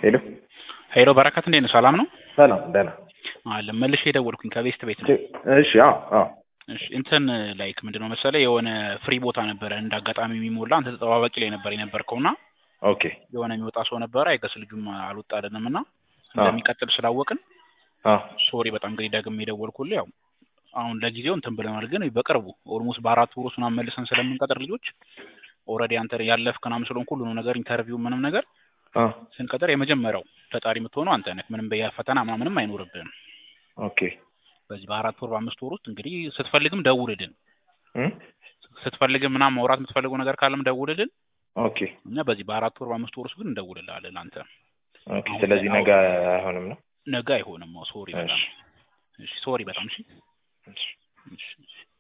ሄሎ ሄሎ በረከት እንዴት ነህ? ሰላም ነው? ሰላም ደህና አለ መልሼ የደወልኩኝ ከቤስት ቤት ነው። እሺ አዎ አዎ እሺ እንትን ላይክ ምንድነው መሰለህ የሆነ ፍሪ ቦታ ነበረ እንደ አጋጣሚ የሚሞላ አንተ ተጠባባቂ ላይ ነበር የነበርከውና ኦኬ የሆነ የሚወጣ ሰው ነበረ አይገስ ልጁም አልወጣልንም እና እንደሚቀጥል ስላወቅን አዎ ሶሪ በጣም እንግዲህ ደግሜ የደወልኩልህ ያው አሁን ለጊዜው እንትን ብለናል፣ ግን በቅርቡ ኦልሞስት በአራት ወር ውስጥ ምናምን መልሰን ስለምንቀጥር ልጆች ኦልሬዲ አንተ ያለፍክ ምናምን ስለሆንክ ሁሉንም ነገር ኢንተርቪው ምንም ነገር አዎ ስንቀጥር የመጀመሪያው ተጣሪ የምትሆነው አንተ ነህ። ምንም በፈተና ምናምንም አይኖርብህም። ኦኬ በዚህ በአራት ወር በአምስት ወር ውስጥ እንግዲህ ስትፈልግም ደውልልን፣ እም ስትፈልግም ምናምን ማውራት የምትፈልገው ነገር ካለም ደውልልን። ኦኬ እኛ በዚህ በአራት ወር በአምስት ወር ውስጥ ግን እንደውልልሃለን። አንተ ኦኬ ስለዚህ ነገ አይሆንም ነው ነገ አይሆንም። ሶሪ በጣም እሺ እሺ፣ ሶሪ በጣም እሺ፣ እሺ እሺ፣ እሺ።